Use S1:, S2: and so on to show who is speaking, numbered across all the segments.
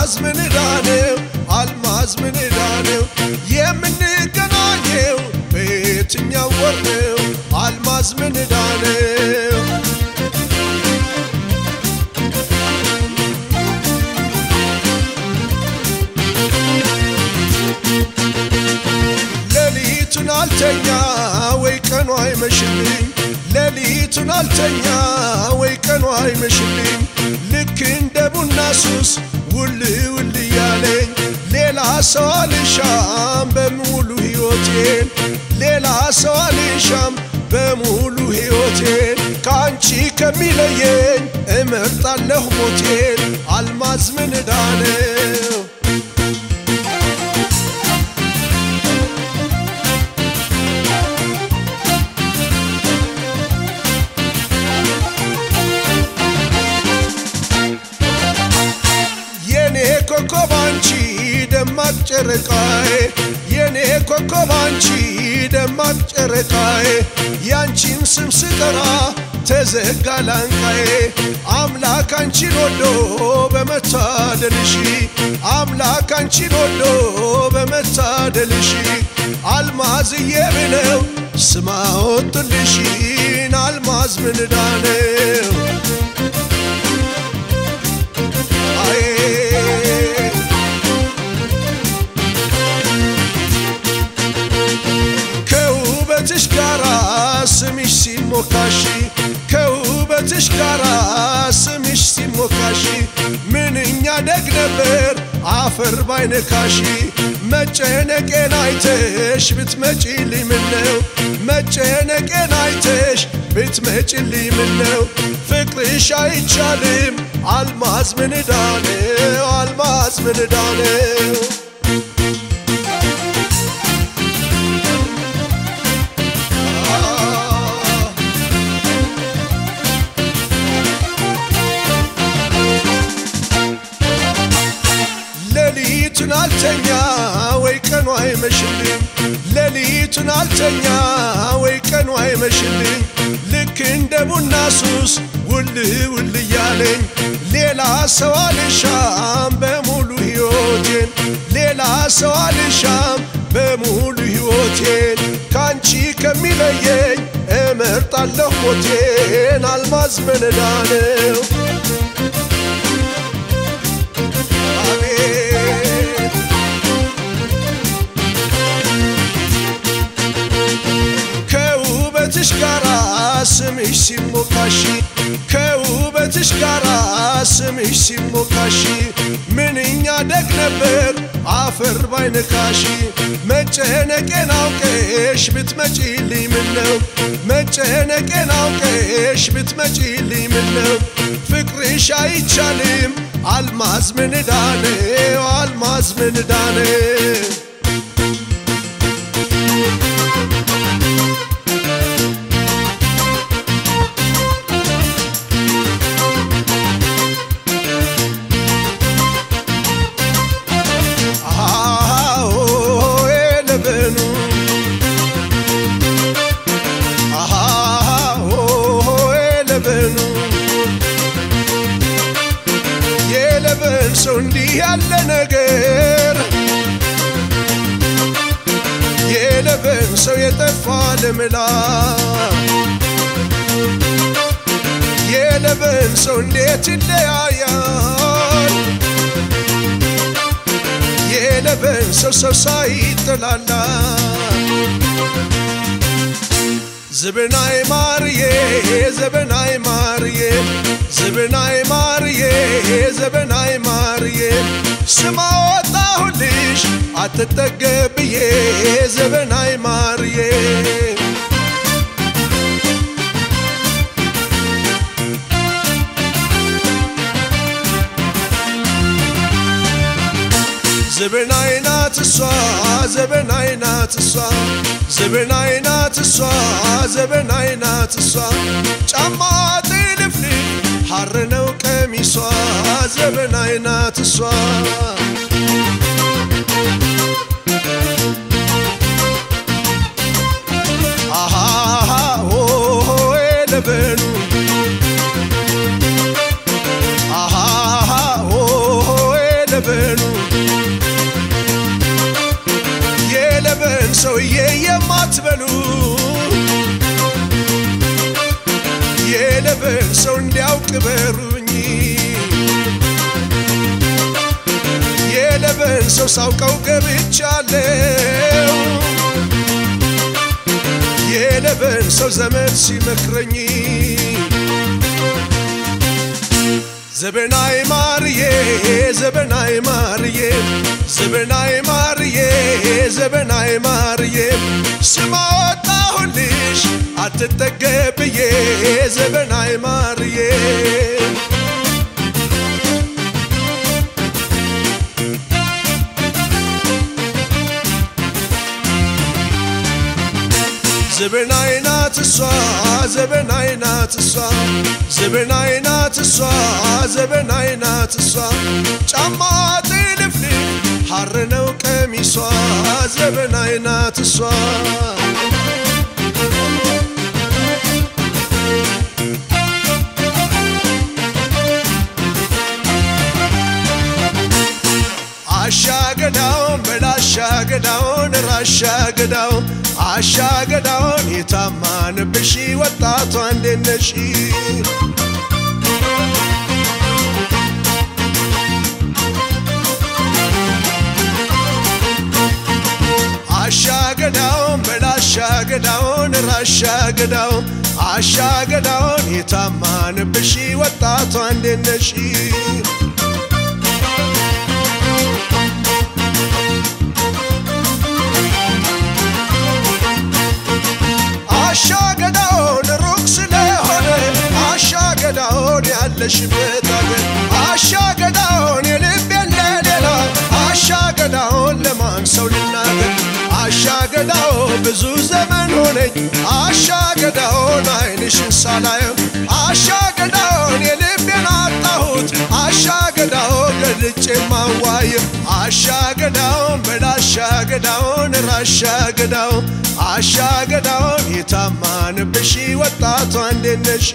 S1: አልማዝ ምን ዕዳ ነው አልማዝ ምን ዕዳ ነው የምንገናኘው በየትኛው ወር ነው አልማዝ ምን ዕዳ ነው ሌሊቱን አልተኛ ወይ ቀኑ አይመሽልኝ ሌሊቱን አልተኛ ወይ ቀኑ አይመሽልኝ ልክ እንደ ቡና ሱስ ውል ውል እያለኝ ሌላ ሰው አልሻም በሙሉ ሕይወቴን ሌላ ሰው አልሻም በሙሉ ሕይወቴን ከአንቺ ከሚለየኝ እመርጣለሁ ሞቴን አልማዝ ምን ዕዳ ነው የኔ ኮከብ አንቺ ደማቅ ጨረቃዬ የኔ ኮከብ አንቺ ደማቅ ጨረቃዬ ያንቺን ስም ስጠራ ተዘጋ ላንቃዬ አምላክ አንቺን ወዶ በመታደልሽ አምላክ አንቺን ወዶ በመታደልሽ አልማዝዬ ብለው ስማ ወጡልሽን አልማዝ ምን ዕዳ ነው አዬ ከውበትሽ ጋራ ስምሽ ሲሞካሽ ከውበትሽ ጋራ ስምሽ ሲሞካሽ ምንኛ ደግ ነበር አፈር ባይነካሽ መጨነቄን አይተሽ ብትመጪልኝ ምነው መጨነቄን አይተሽ ብትመጪልኝ ምነው ፍቅርሽ አይቻልም አልማዝ ምን ዕዳ ነው አልማዝ ምን ዕዳ ነው ሌሊቱን አልተኛ ወይ ቀኑ አይመሽልኝ ሌሊቱን አልተኛ ወይ ቀኑ አይመሽልኝ ልክ እንደ ቡና ሱስ ውል ውል እያለኝ ሌላ ሰው አልሻም በሙሉ ሕይወቴን ሌላ ሰው አልሻም በሙሉ ሕይወቴን ካንቺ ከሚለየኝ እመርጣለሁ ሞቴን አልማዝ ምን ዕዳ ነው አቤት ከውበትሽ ጋራ ስምሽ ሲሞካሽ ከውበትሽ ጋራ ስምሽ ሲሞካሽ ምንኛ ደግ ነበር አፈር ባይነካሽ መጨነቄን አውቀሽ ብትመጪልኝ ምነው መጨነቄን አውቀሽ ብትመጪልኝ ምነው ፍቅርሽ አይቻልም አልማዝ ምን ዕዳ ነው አልማዝ ምን ዕዳ ነው አዎ የለበኑ አዎ የለበኑ የለበን ሰው እንዲህ ያለ ነገር የለበን ሰው የጠፋ ልምላ የለበን ሰው እንዴት ይለያያል የለበን ሰው ሰው ሳይጠላላ ዝብናይ ማርዬ ዘበናይ ማርዬ ዝብናይ ማርዬ ዘበናይ ማርዬ ስማ ወጣሁልሽ አትጠገብዬ ዘበናይ ማርዬ ዘበናይ ናት እሷ ዘበናይ ናት እሷ ዘበናይ ናት እሷ ዘበናይ ናት እሷ ጫማ ጥልፍልፍ ሐር ነው ቀሚሷ ዘበናይ ናት እሷ አሃ ሆ ለበኑ አሃ ሆ ለበኑ ሰውዬ የማትበሉ የለበን ሰው እንዲያውቅ በሩኝ የለበን ሰው ሳውቀው ገብቻለው የለበን ሰው ዘመድ ሲመክረኝ ዘበናይ ማርዬ ዘበናይ ማርዬ ዘበናይ ማርዬ ዘበናይ ማርዬ ስማ ወጣሁልሽ አትጠገብዬ ዘበናይ ማርዬ ዘበናይ ናት እሷ ዘበናይ ናት እሷ ዘበናይ ናት እሷ ዘበናይ ናት እሷ ጫማ ጥልፍልፍ ሐር ነው ቀሚሷ ዘበናይ ናት እሷ አሻገዳውን በላሻገዳውን ራሻገዳውን አሻገዳውን የታማንብሽ ወጣቷ እንዴት ነሽ? አሻገዳውን በላሻገዳውን ራሻገዳውን አሻገዳውን የታማንብሽ ወጣቷ እንዴት ነሽ? አሻገዳውን ሩቅ ስለሆነ አሻገዳውን ያለሽበት አገር አሻገዳውን የልቤን ለሌላ አሻገዳውን ለማን ሰው ልናገር አሻገዳው ብዙ ዘመን ሆነኝ አሻገዳውን አይንሽን ሳላየው አሻገዳውን የልቤን አጣሁት አሻገዳው ገልጬ ማዋየው አሻገዳውን በላሻገዳውን ራሻገዳው አሻገዳውን የታማንብሽ ወጣቷ እንዴት ነሽ?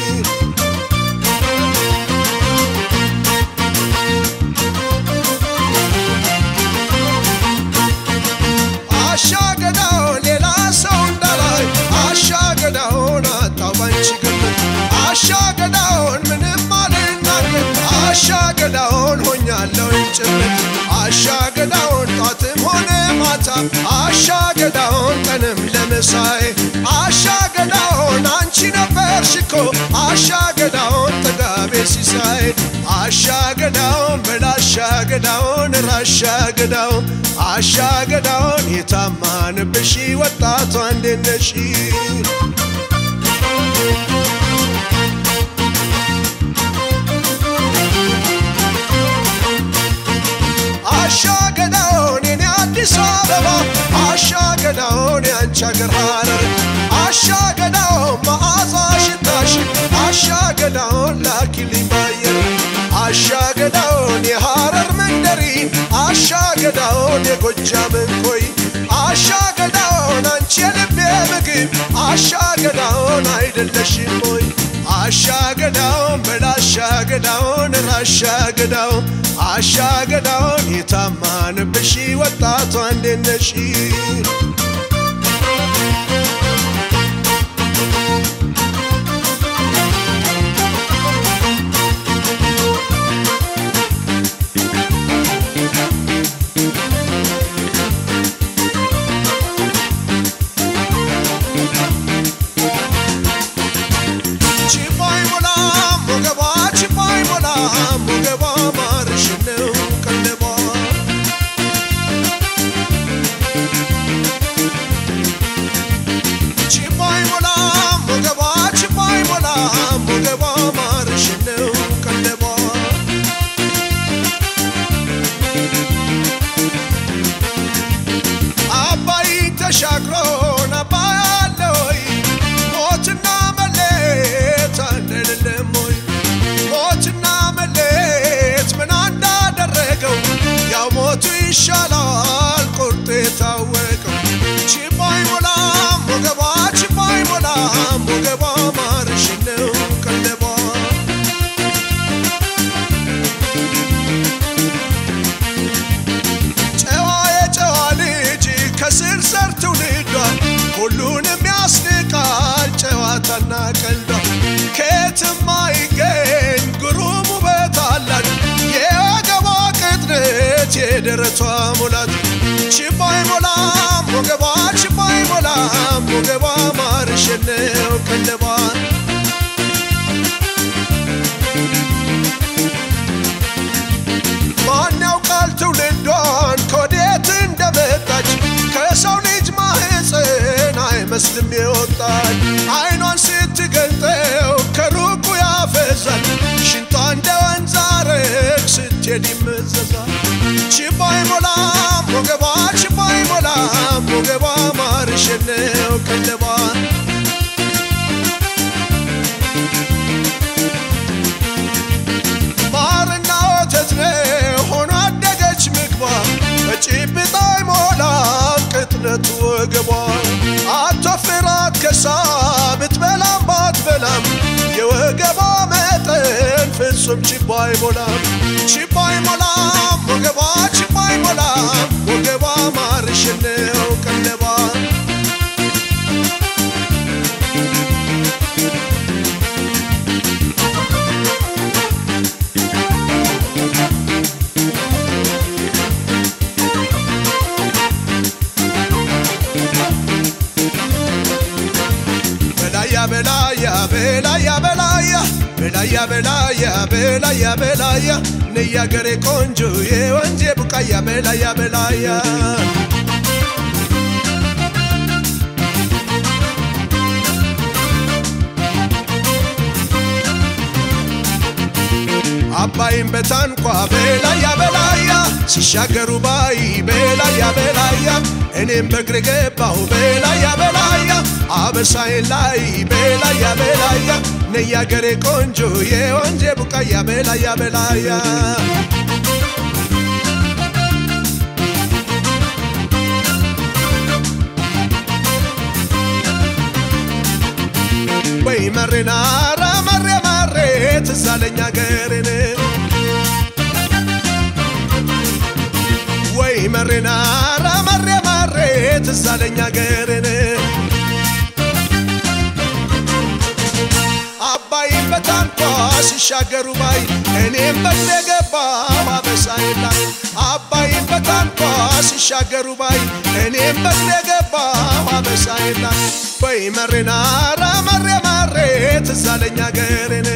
S1: አሻገዳውን ሌላ ሰው እንዳላይ አሻገዳውን አጣው ባንቺ ግምት አሻገዳውን ምንም አልናገር አሻገዳውን ሆኛለሁ ጭምት አሻገዳውን ጧትም ሆነ ማታ አሻገዳውን ቀንም ለምሳዬ አሻገዳውን አንቺ ነበርሽ እኮ አሻገዳውን ጥጋቤ ሲሳይ አሻገዳውን በላሻገዳውን ራሻገዳውን አሻገዳውን የታማንብሽ ወጣቷ እንዴት ነሽ? አሻገዳውን የኔ አዲስ አበባ አሻገዳውን የአንቺ አገር ሐረር አሻገዳውን መዓዛ ሽታሽ አሻገዳውን ላኪልኝ ባየር አሻገዳውን የሐረር መንደሪን አሻገዳውን የጎጃምን ኮይ አሻገዳውን አንቺ የልቤ ምግብ አሻገዳውን አይደለሽም ሆይ አሻገዳውን በላሻገዳውን ራሻገዳውን አሻገዳውን የታማንብሽ ወጣቷ እንዴት ነሽ? ችባይ ሞላ ሞገቧ ችባይ ሞላ ሞገቧ ማርሽ ነው ቀለቧ ትውልዷ ሁሉንም ያስንቃል ጨዋታና ቀልዷ ከየትም አይገኝ ግሩም ውበት አላት የወገቧ ቅጥነት የደረቷ ሙላት ችቦ አይሞላም ወገቧ ችቦ አይሞላም ወገቧ ማርሸነው ቀለቧ ማን ያውቃል ትውልዷን ከወዴት እንደመጣች ከሰው ልጅ ማህፀን አይመስልም የወጣች አይኗን ስትገልጠው ከሩቁ ያፈዛል ሽንጧ እንደ ወንዝ አረግ ስትሄድ ይመዘዛል ችቦ አይሞላም ወገቧ ችቦ አይሞላም ወገቧ ማርሸነው ቀለቧ ማርና ወተት ነው ሆኖ አደገች ምግቧ በጭብጣ አይሞላም ቅጥነቱ ወገቧ አትወፍራት ከሳ ብትበላም ባትበላም የወገቧ መጠን ፍጹም ችቦ አይሞላም ችቦ አይሞላም ወገቧ ችቦ አይሞላም ወገቧ ማርሽነው ቀለቧ በላያ በላያ በላያ በላያ በላያ በላያ በላያ በላያ ነያገሬ ቆንጆ የወንዜ ቡቃያ በላያ በላያ አባይን በታንኳ በላያ በላያ ሲሻገሩ ባይ በላያ በላያ እኔም በእግሬ ገባሁ በላያ በላያ አበሳዬን ላይ በላያ በላያ ነያገሬ ቆንጆ የወንዜ ቡቃያ በላያ በላያ ወይ መሬናራ መሬ መሬ ትዛለኛ ገሬን ወይ መሬናራ መሬ መሬ ትዛለኛ ገሬን አባይን በታንኳ ሲሻገሩ ባይ እኔም በግሬ ገባሁ አበሳዬን ላይ አባይን በታንኳ ሲሻገሩ ባይ እኔም በግሬ ገባሁ አበሳዬን ላይ ወይ መሬናራ መሬ መሬ ትዛለኛ ገሬን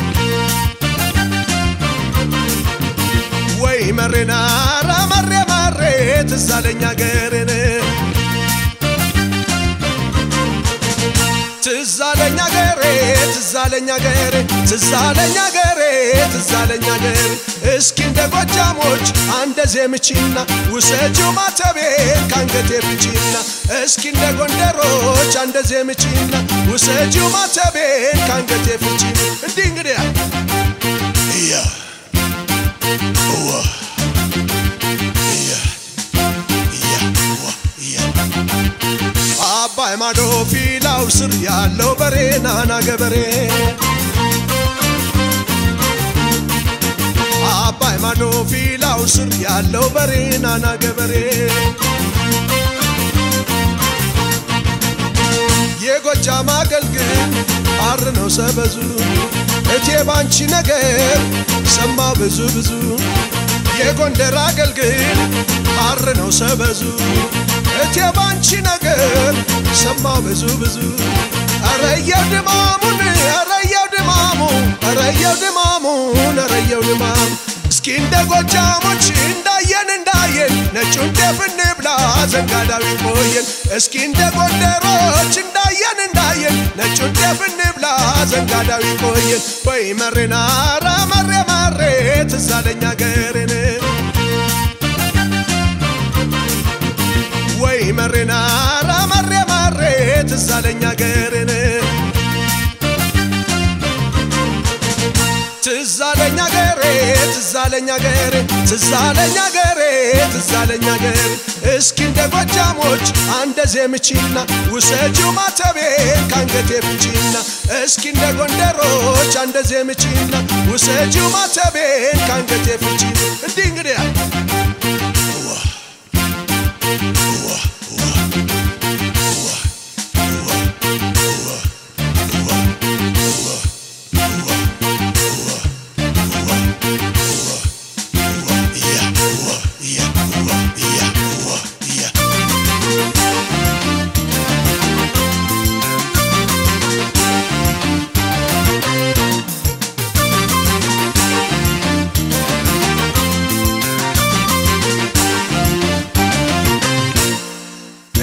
S1: ወይ መሬናራ መሬ መሬ ትዛለኛ ገሬን ትዛለኛ ገሬ ትዛለኛ ገሬ ትዛለኛ ገሬ ትዛለኛ ገሬ እስኪ እንደ ጎጃሞች አንደ ዜምቺና ውሰጂው ማተቤን ካንገቴ ፍቺና እስኪ እንደ ጎንደሮች አንደ ዜምቺና ውሰጂው ማተቤን ካንገቴ ፍቺ እንዲህ እንግዲህ እያ እዋ እያ እያ እዋ እያ አባይ ማዶ ፊላው ስር ያለው በሬ ናና ገበሬ አባይ ማዶ ፊላው ስር ያለው በሬ ናና ገበሬ የጎጃም አገልግል አር ነው ሰበዙ እቴ ባንቺ ነገር ሰማ ብዙ ብዙ የጎንደር አገልግል አር ነው ሰበዙ እቴ ባንቺ ነገር ሰማ ብዙ ብዙ አረየው ድማሙን አረየው ድማሙ አረየው ድማሙን አረየው ድማሙ እስኪ እንደ ጎጃሞች እንዳየን እንዳየን ነጩን ጤፍ እንብላ ዘንጋዳዊ ቆየን እስኪ እንደ ጎንደሮች እንዳየን እንዳየን ነጩን ጤፍ እንብላ ዘንጋዳዊ ቆየን ወይ መሬናራ መሬ መሬ ትዛለኛ ገሬን ወይ መሬናራ መሬ መሬ ትዛለኛ ገሬን ትዛለኛ ገሬ ትዛለኛ ገሬ ትዛለኛ ገሬ ትዛለኛ ገሬ እስኪ እንደ ጎጃሞች አንደ ዜምቺና ውሰጂው ማተቤን ካንገቴ ፍቺና እስኪ እንደ ጎንደሮች አንደ ዜምቺና ውሰጂው ማተቤን ካንገቴ ፍቺ እንዲህ እንግዲህ ዋ ዋ ዋ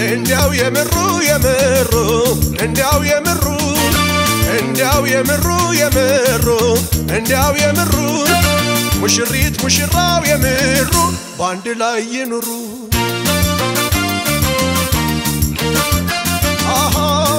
S1: እንዲያው የምሩ የምሩ እንዲያው የምሩ እንዲያው የምሩ የምሩ እንዲያው የምሩ ሙሽሪት ሙሽራው የምሩ በአንድ ላይ ይኑሩ አሃ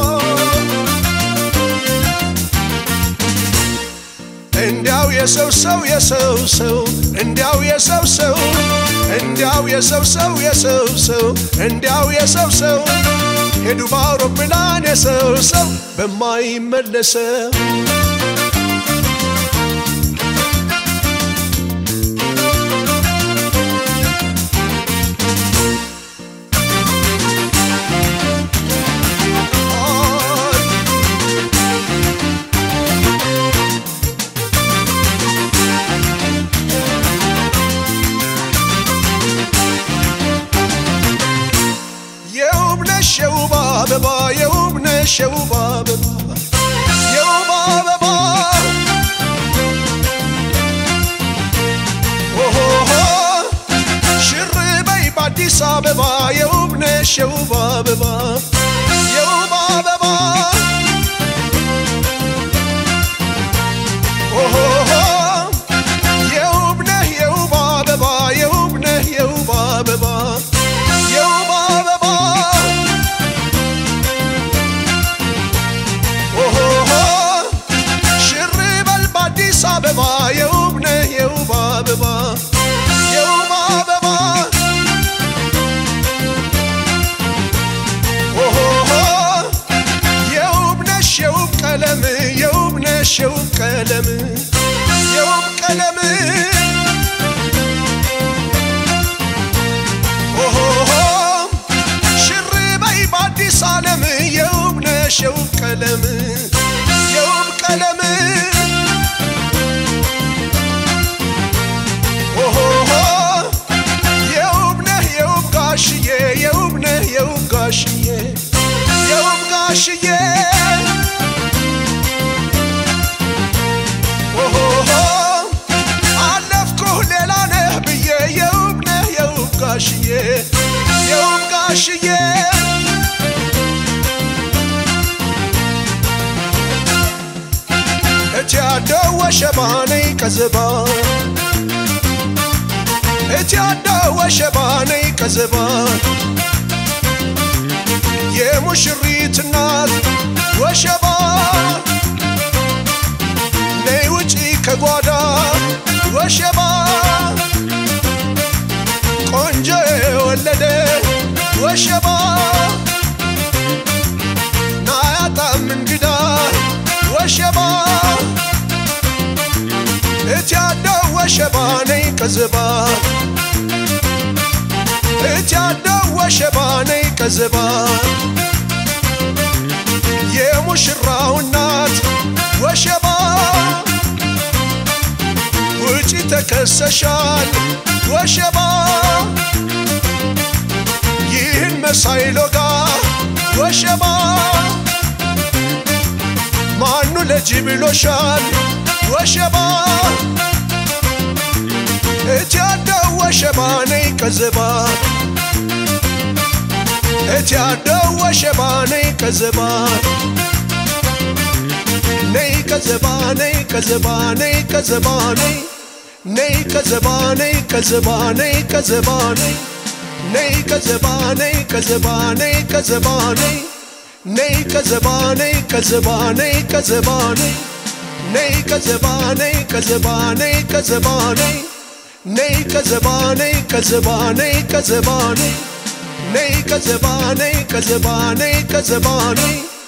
S1: እንዲያው የሰው ሰው የሰው ሰው እንዲያው የሰው ሰው እንዲያው የሰው ሰው የሰው ሰው እንዲያው የሰው ሰው ሄዱ በአውሮፕላን የሰው ሰው በማይመለሰው የውብነሽ የውብ አበባ የውብነሽ የውብ አበባ የውብ አበባ ኦሆሆ ሽር በይ በአዲስ አበባ የውብነሽ የውብ አበባ የውብ አበባ ኦሆሆ የውብነህ የውብ አበባ የውብነህ የውብ አበባ የውብ አበባ ኦሆሆ ሽር በል በአዲስ አበባ የውብነህ የውብ አበባ የውብ አበባ ኦሆሆ የውብነሽ የውብ ቀለም የውብነሽ የውብ ቀለም የውብ ቀለም ኦሆሆ ሽር በይ በአዲስ ዓለም የውብነሽ የውብ ቀለም የውብ ቀለም ኦሆሆ የውብነህ የውብ ጋሽዬ የውብነህ የውብ ጋሽዬ የውብ ጋሽዬ ኦሆሆ አለፍኩህ ሌላ ነህ ብዬ የውብነህ የውብ ጋሽዬ የውብ ጋሽዬ እቲ ያደው ወሸባነይ ቀዘባ እቲ ያደው ወሸባነይ ቀዘባ የሙሽሪት እናት ወሸባ ነይ ውጪ ከጓዳ ወሸባ ቆንጆ የወለደ ወሸባ ናያጣም እንግዳ ወሸባ እቲ ያደው ወሸባ ነይ ቀዘባ እቲ ያደው ወሸባ ነይ ቀዘባ የሙሽራው እናት ወሸባ ውጪ ተከሰሻል ወሸባ ይህን መሳይ ሎጋ ወሸባ ማኑ ለጂ ብሎሻል ወሸባ እቲ ያደው ወሸባ ነይ ቀዘባ እቲ ያደው ወሸባ ነይ ቀዘባ ነይ ቀዘባ ነይ ቀዘባ ነይ ቀዘባ ነይ ነይ ቀዘባ ነይ ቀዘባ ነይ ቀዘባ ነይ ነይ ቀዘባ ነይ ቀዘባ ነይ ቀዘባ ነይ ነይ ቀዘባ ነይ ቀዘባ ነይ ቀዘባ ነይ ነይ ቀዘባ ነይ ቀዘባ ነይ ቀዘባ ነይ ነይ ቀዘባ ነይ ቀዘባ ነይ ቀዘባ ነይ ነይ ቀዘባ ነይ ቀዘባ ነይ ቀዘባ ነይ